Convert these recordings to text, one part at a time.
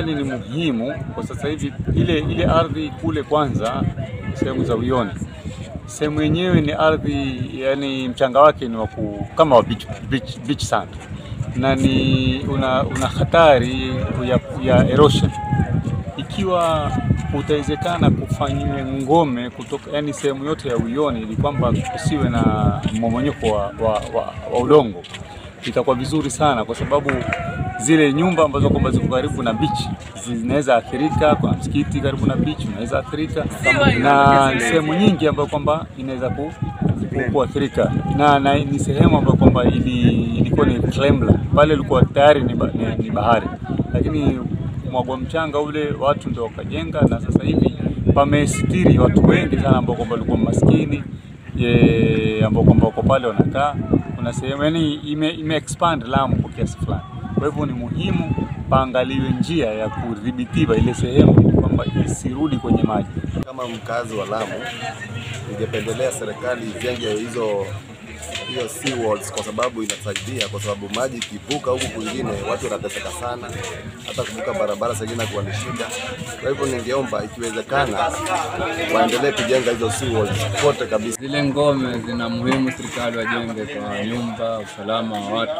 Uyoni ni muhimu kwa sasa hivi. Ile ile ardhi kule kwanza, sehemu za Uyoni, sehemu yenyewe ni ardhi, yani mchanga wake ni waku, kama wa beach, beach, beach sand na ni una, una hatari ya, ya erosion ikiwa utawezekana kufanyiwe ngome kutoka, yani sehemu yote ya Uyoni, ili kwamba kusiwe na mmomonyoko wa, wa, wa, wa udongo, itakuwa vizuri sana, kwa sababu zile nyumba ambazo kwamba ziko karibu na beach zinaweza athirika. Kuna msikiti karibu na beach unaweza athirika, na sehemu nyingi ambayo kwamba inaweza ku, ku, kuathirika na, na ni sehemu ambayo kwamba ili, ilikuwa ni Klembla pale, ilikuwa tayari ni, ba- ni, ni bahari, lakini mwagwa mchanga ule watu ndio wakajenga, na sasa hivi pamesitiri watu wengi sana ambao kwamba walikuwa maskini eh, ambao kwamba wako pale wanakaa. Kuna sehemu yani ime, ime expand Lamu kwa kiasi fulani. Kwa hivyo ni muhimu paangaliwe njia ya kudhibitiwa ile sehemu kwamba isirudi kwenye maji. Kama mkazi wa Lamu, ningependelea serikali ijenge hizo hiyo sea walls kwa sababu inasaidia, kwa sababu maji ikivuka huku kwingine watu wanateseka sana, hata kuvuka barabara saa ingine kuwa ni shida. Kwa hivyo ningeomba ikiwezekana, waendelee kujenga hizo sea walls kote kabisa. Zile ngome zina muhimu, serikali wajenge kwa nyumba, usalama wa watu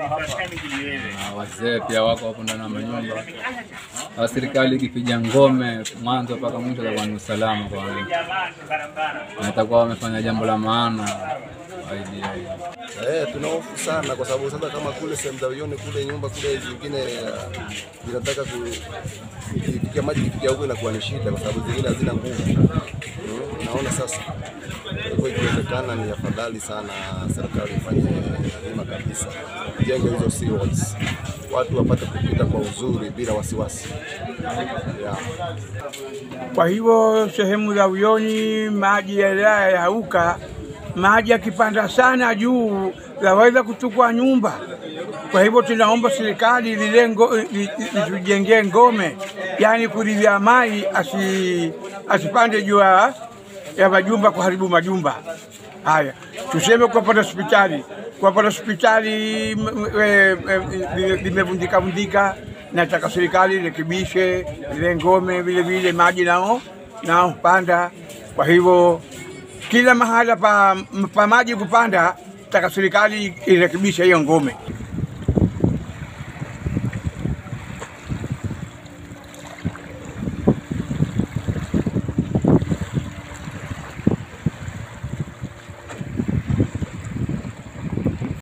na wazee pia wako hapo ndani ya manyumba. Au serikali ikipiga ngome mwanzo mpaka mwisho, itakuwa ni usalama kwa wananchi, na itakuwa wamefanya jambo la maana kwa ajili ya hiyo. Eh, tuna hofu sana kwa sababu sasa kama kule sehemu za Uyoni kule nyumba kule zingine uh, zinataka ku ikifikia maji ikifikia huko inakuwa ni shida kwa sababu zingine hazina nguvu. Mm, naona sasa. Kwa hivyo ikiwezekana ni afadhali sana serikali ifanye hima kabisa, jenge hizo sea walls, watu wapate kupita kwa uzuri bila wasiwasi. Yeah. Kwa hivyo sehemu za Uyoni maji yayauka, maji yakipanda sana juu yaweza kuchukua nyumba. Kwa hivyo tunaomba serikali lile ngo- li- li- litujengee ngome, yaani kuridhia maji asi, asipande juu ya ya majumba kuharibu majumba haya. Tuseme kuwapata hospitali, kuwapata hospitali m- m- e- e- limevunjika vunjika, nataka serikali rekebishe zile ngome, vile vile maji nao nao panda. Kwa hivyo kila mahala pa, pa maji kupanda, taka serikali irekebishe hiyo ngome.